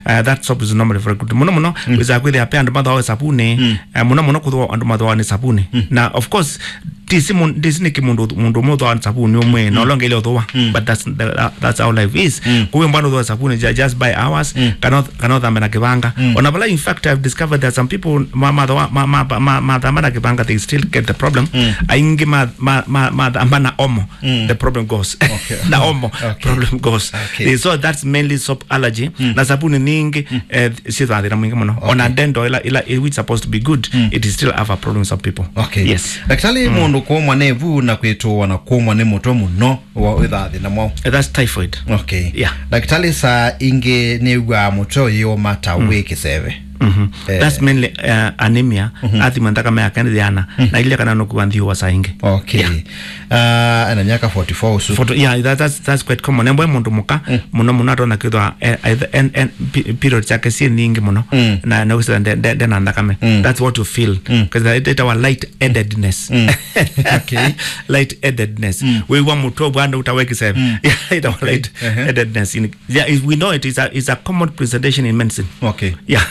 Uh, that soap is normally very good muno muno mm. wiza kwithia pe andu mathoe sabuni mm. uh, muno muno kuthwa andu mathoa ni sabuni mm. na of course tisi mun tisi ni kimundu mundu muthoa ni sabuni umwe mm. no longe ile uthoa mm. but that's the, uh, that's how life is mm. kuwe mbano uthoa sabuni ju- just by hours mm. kana kana thambe na kibanga mm. ona bala in fact i've discovered that some people ma ma ma ma ma, ma thambe na kibanga they still get the problem mm. aingi ma ma ma, ma thamba na omo mm. the problem goes Okay. na omo Okay. problem goes Okay. so that's mainly soap allergy na sabuni ningi eh, si thina mwingi muno ona dendo ila ila which supposed to be good it is still have a problem with some people okay yes daktari mundu kumwa ni vu na kwitwa na kumwa ni mutwe muno wa witha thina mwao Uh, that's typhoid okay Yeah. daktari saa ingi ni wa mutwe uyu mata wi kiseve Mhm. Eh. that's mainly uh, anemia athima nthakame yake ndhiana na ile kana nukuwa nthiuwa saingi okay Yeah. uh, ena miaka 44 usu Photo, yeah, that, that's, that's quite common embwe mundu muka muno muno atona kwithwa eh, either- en- en- pi- period chake si ningi muno na nausira ndena nthakame that's what you feel because it, it our light headedness Okay. light headedness wiwa mutu bwana utawekisema yeah, it our light headedness in, yeah, is- we know it is a, is a common presentation in medicine okay yeah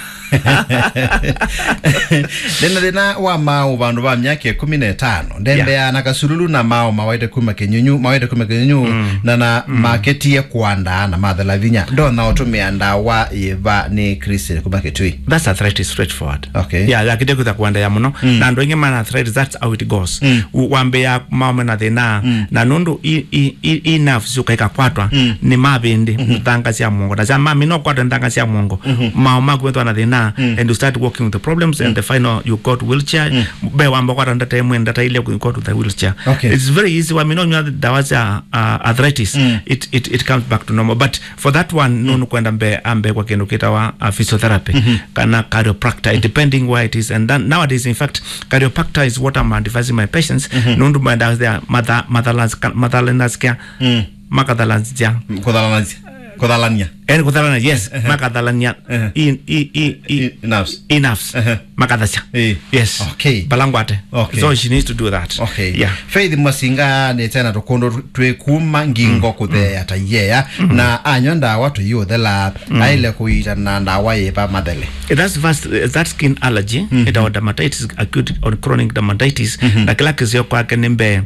ndena thina wa mau vandu va myaka ikumi na itano ndembea na kasululu na mao mawaite kuma kinyunyu mawaite kuma kinyunyu na na maketie kuandaa na mathela vinya ndona utumia ndawa yiva ni krisi kuma kitui that's arthritis straightforward Okay. yeah lakide kutha kuandaya muno na andu aingi mana arthritis that's how it goes U- wambe ya maume na thina na nundu i, i, i, i nerves ukaika kwatwa ni mavindi nthanga cia mongo na cia mami no kwatwa nthanga cia mongo mao makwethwa na thina and you start working with the problems and the final you go to wheelchair be wamba kwatwa ndata imwe ndata ile you go to the wheelchair Okay. it's very easy wami no nywa dawa cia uh, arthritis it, it, it comes back to normal but for that one nunu kwenda mbe ambe kwa kindu kitawa uh, physiotherapy kana chiropractor depending where it is and then nowadays in fact chiropractor is what I'm advising my patients nundu mwenda there mother motherlands motherlands kia makathalans cia kuthalania kuthalania en kuthalana yes makathalania in i i i nerves enough makathacha Eh. yes Okay. balangwate Okay. so she needs to do that okay yeah faith mwasinga ni tena tukundu twikuma ngingo kuthea ta yea na anywa ndawa tuyuthela aile kuitana ndawa yiva mathele that's vast, that skin allergy mm -hmm. or dermatitis acute or chronic dermatitis na kila kizio kwake ni mbe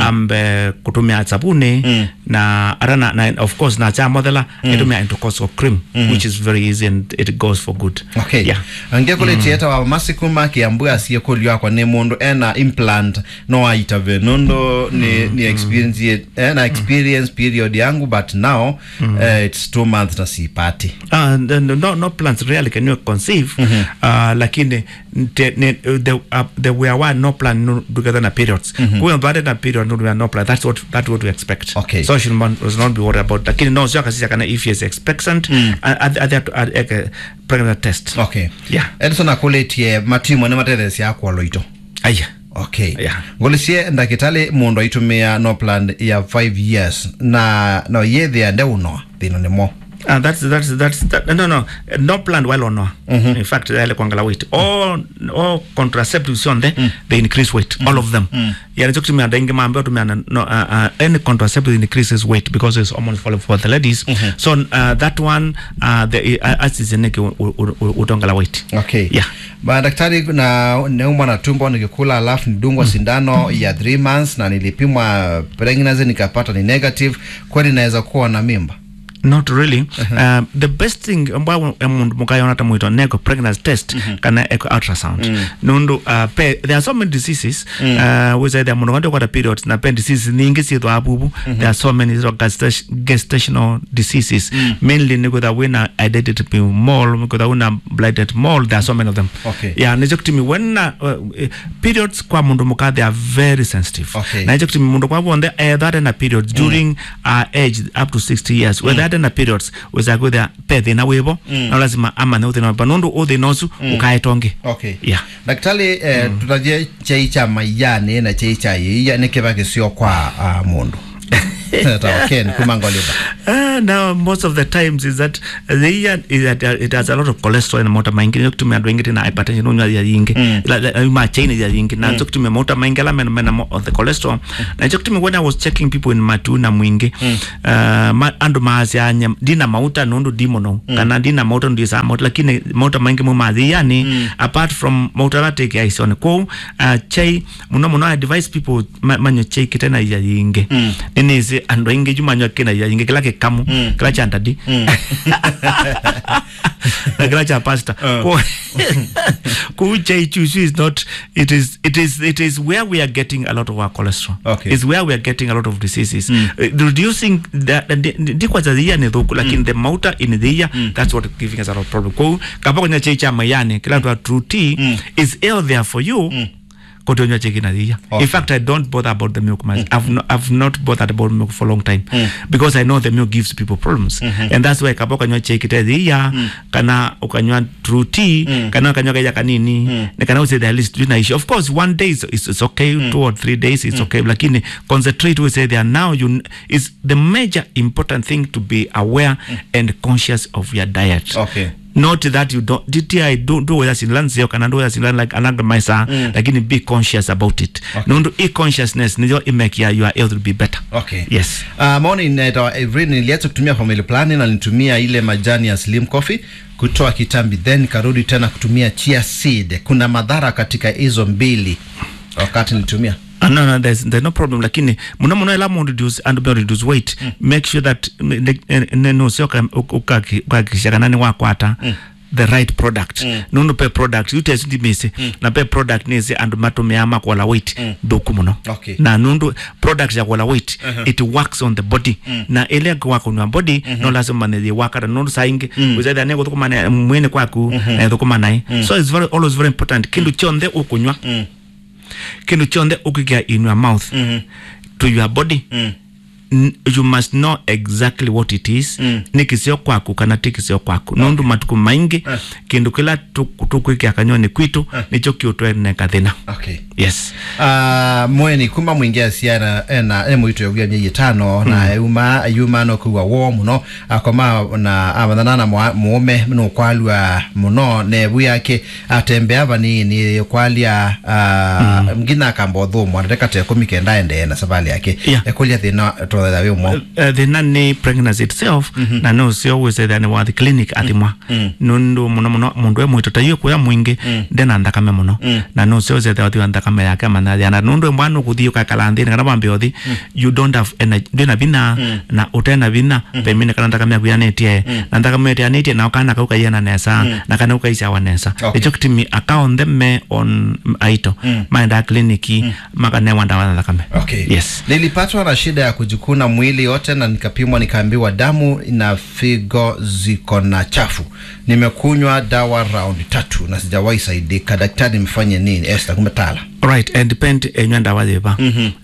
ambe kutumia sabuni na ara na, na of course na cha mothela itumia intercostal cream which is very easy and it goes for good okay yeah angekuletia ta wa masiku makiambu asie kulio akwa ni mundu ena implant no aitave nondo ni ni experience ye- ena experience period yangu but now uh, it's two months na sipati Uh, no, no, no plants really can you conceive uh, lakini te, ne, the, uh, the we are one no plan no, together na periods mm -hmm. kuwe mbade na period no, we are no plan that's what that's what we expect Okay. so should not, should not be worried about lakini no sio kasisi kana if he is expectant mm. at, at, at, at, at, at pregnant test okay Yeah. edison akuletie matimu ni matethesia akwa loito aya okay Yeah. ngulisie ndakitali mundu aitumia nopland ya 5 years na no yethia ndeunoa thina nimo Uh, that's that's that's that, no no no plan well or no in fact ile kuangala weight all all contraceptives on there they increase weight all of them yeah it's actually me dengue mambo tumia no uh, uh, any contraceptive increases weight because it's hormones for, for the ladies so uh, that one uh, the uh, as is neke utongala weight okay Yeah. ba daktari na neumwa na tumbo nikikula alafu nidungwa sindano ya 3 months na nilipimwa pregnancy nikapata ni negative kweli naweza kuwa na mimba not really uh, the best thing ambayo mundu mukayona ta mwito nego pregnancy test kana echo ultrasound nundu uh, pe there are so many diseases uh, which either mundu ngande kwata periods na pe diseases ningi sithwa abubu there are so many sort of gestation- gestational diseases mainly niko that wina identity mole niko that wina blighted mole there are so many of them Okay. yeah nicho kutimi when uh, uh, periods kwa mundu muka they are very sensitive Okay. na nicho kutimi mundu kwa bonde eh, that in a periods during uh, age up to 60 years where that in a periods weza kwithia pe thina wivo na lazima amane uthina wivo nundu uthina ucu ukaetonge okay yeah daktari eh, tutathie chai cha maiyani na chai cha yiya ni kiva kisio kwa uh, mundu tawa ken kumangoliba Uh, now most of the times is that uh, the ear is that uh, it has a lot of cholesterol in mafuta maingi nyo kutumia andu aingi na hypertension unywa ya yingi la la ma chain ya yingi na nyo kutumia mafuta maingi la mena mena mo- of the cholesterol na nyo kutumia when I was checking people in matu na mwingi uh, ma, andu maasi anya dina mafuta nundu dimono kana dina mafuta ndu isa mafuta lakini mafuta maingi mu mathi yani apart from mafuta la take ya isone ko uh, chai muno muno I advise people ma, manyo chai kitena ya yingi nini isi andu aingi jumanywa kina ya yingi kila kikamu kila cha ndadi na kila cha pasta Ko- ko chai chuchu is not it is it is it is where we are getting a lot of our cholesterol Okay. is where we are getting a lot of diseases uh, reducing the ndikwa za the ear ni thuku lakini the mauta in the ear that's what giving us a lot of problem ko kapa kwenye chai cha mayani kila mtu wa true tea is healthier for you kutonywa cheki na thia Okay. in fact i don't bother about the milk much I've, no, I've not bothered about milk for a long time because i know the milk gives people problems and that's why kapa ukanywa cheki te thia kana ukanywa true tea kana ukanywa kaja kanini na kana usay the list tunaishi of course one day is, is, is okay two or three days it's okay lakini concentrate we say there now you n- is the major important thing to be aware and conscious of your diet Okay. not that you don't DTI do do whether sinlan sio kana do whether sinlan like another maisa lakini be conscious about it Okay. nondo e consciousness ndio imake ya your health will be better okay yes Uh, maoni inaitwa Evelyn niliacha kutumia family planning na nilitumia ile majani ya slim coffee kutoa kitambi then nikarudi tena kutumia chia seed kuna madhara katika hizo mbili wakati nilitumia Uh, no, no, there's, there's no problem lakini muno muno ela mu reduce and be reduce weight make sure that no sio ukakisha kanani wakwata the right product nundu pe product utesi ndimisi na pe product nisi andu matumia makwala weight thuku muno Okay. na nundu product ya kwala weight it works on the body na ile kwa kunwa body no lazima ne wakara nundu saingi uzaida ne kuthukuma mwene kwaku na thukuma nai so it's very always very important kindu chonthe ukunywa kindu chonthe ukigia in your mouth to your body n- you must know exactly what it is ni kisio kwaku kana ti kisio kwaku nundu matuku maingi kindu kila tuku- tukwikia kanywani kwitu nicho kiutweneka thina okay yes uh, mweni kuma mwingia siana ena e mwito yogia mye tano na yuma yuma no kuwa wo muno akoma na amathana na mwa- muome no kwalwa muno ne buyake atembea bani ni kwalia uh, mgina kambo thumu anataka te komike ndaende na sabali yake Yeah. ekulia thina to the we mo uh, thina ni pregnancy itself na no sio wese thani wa the clinic athimwa nundu muno muno mundu e mwito taiyo kuya mwingi ndena nthakame muno na no sio wese thani wa nthakame yake manathiana na nundu e mwana ukuthio kakala nthini kana wambe othi you don't have energy ndina vina na utena vina pemine kana nthakame yaku yanetie na nthakame yatianitie na kana kauka yana nesa na kana ukaisha wa nesa Okay. icho kitimi akaonthe me on aito maenda kliniki makanewa ndawa na thakame Okay. yes Nilipatwa na shida ya kujikuna mwili yote na nikapimwa nikaambiwa damu na figo ziko na chafu. Nimekunywa dawa round tatu na sijawahi saidika. Daktari, mfanye nini? Esther kumetala. right and depend enywa ndawa thiva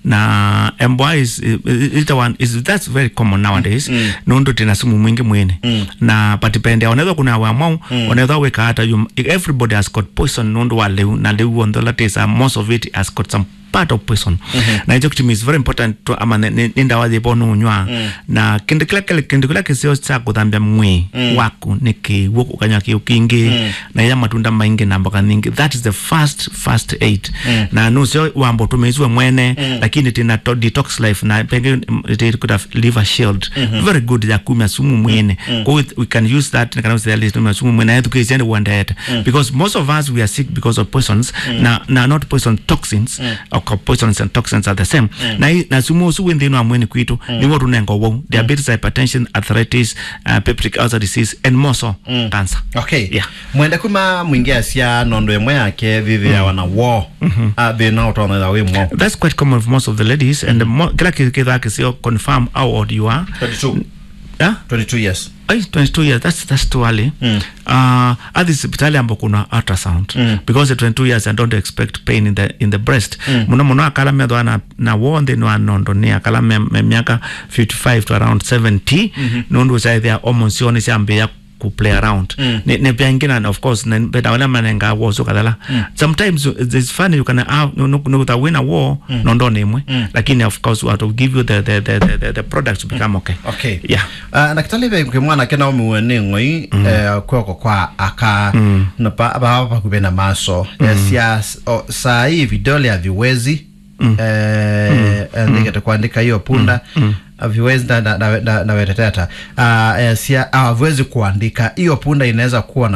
na embwa is, is, is, one, is that's very common nowadays nundu tina sumu mwingi mwini na patipende onethwa kuna wamwau onethwa wika hata you, everybody has got poison nundu wa liu na liu onthola tisa most of it has got some part of poison na icho kitumi is very important to ama ni- ni ni ndawa thiva nunywa na kindu kila kile kindu kila kisio cha kuthambia mwi waku ni kiwu ukanywa kiu kingi na ya matunda maingi na mboga nyingi that is the first first aid na nusio wambo tumeizwe mwene lakini tina to detox life na penge mm, it could have liver shield very good ya kumya sumu mwene kwa hiyo we can use that na kana usia list tumia sumu mwene yetu kizende uandete because most of us we are sick because of poisons na na not poison toxins or poisons and toxins are the same na hii- na sumu usu wendhino wa mwene kwitu ni wo tunengo wo diabetes hypertension arthritis uh, peptic ulcer disease and more so cancer Okay. Yeah. Mwende kuma mwingia sia nondo emwe yake vivi ya wana wo. Ah, thina utonetha wi mo. that's quite common for most of the ladies and the mo- kila kithaa kisio confirm how old you are 22. yeah? 22 years. Ay, 22 years that's, that's too early Mm. uh, hadi hospitali ambo kuna ultrasound Mm. because at 22 years i don't expect pain in the, in the breast muno muno akala methwa na, na wonde no anondo ni akala me, me miaka 55 to around 70 nundu saithia hormones cione ciambia ku play around ne ne pengine na of course ne beta wala manenga war so kadala sometimes it's funny you can have no no no win a war no ndo nemwe lakini of course we have to give you the the the the, the, the products to become okay okay yeah uh, na kitalibe ke mwana ke na muone ngoi mm. eh, kwoko kwa aka mm. na pa ba pa kube na maso mm. yes, yes, o, saa hii vidole haviwezi mm. eh, mm. ndikete kuandika hiyo punda mm. haviwezi na, na, na, na, na weteteta uh, yes, ya, haviwezi kuandika hiyo punda inaweza kuwa na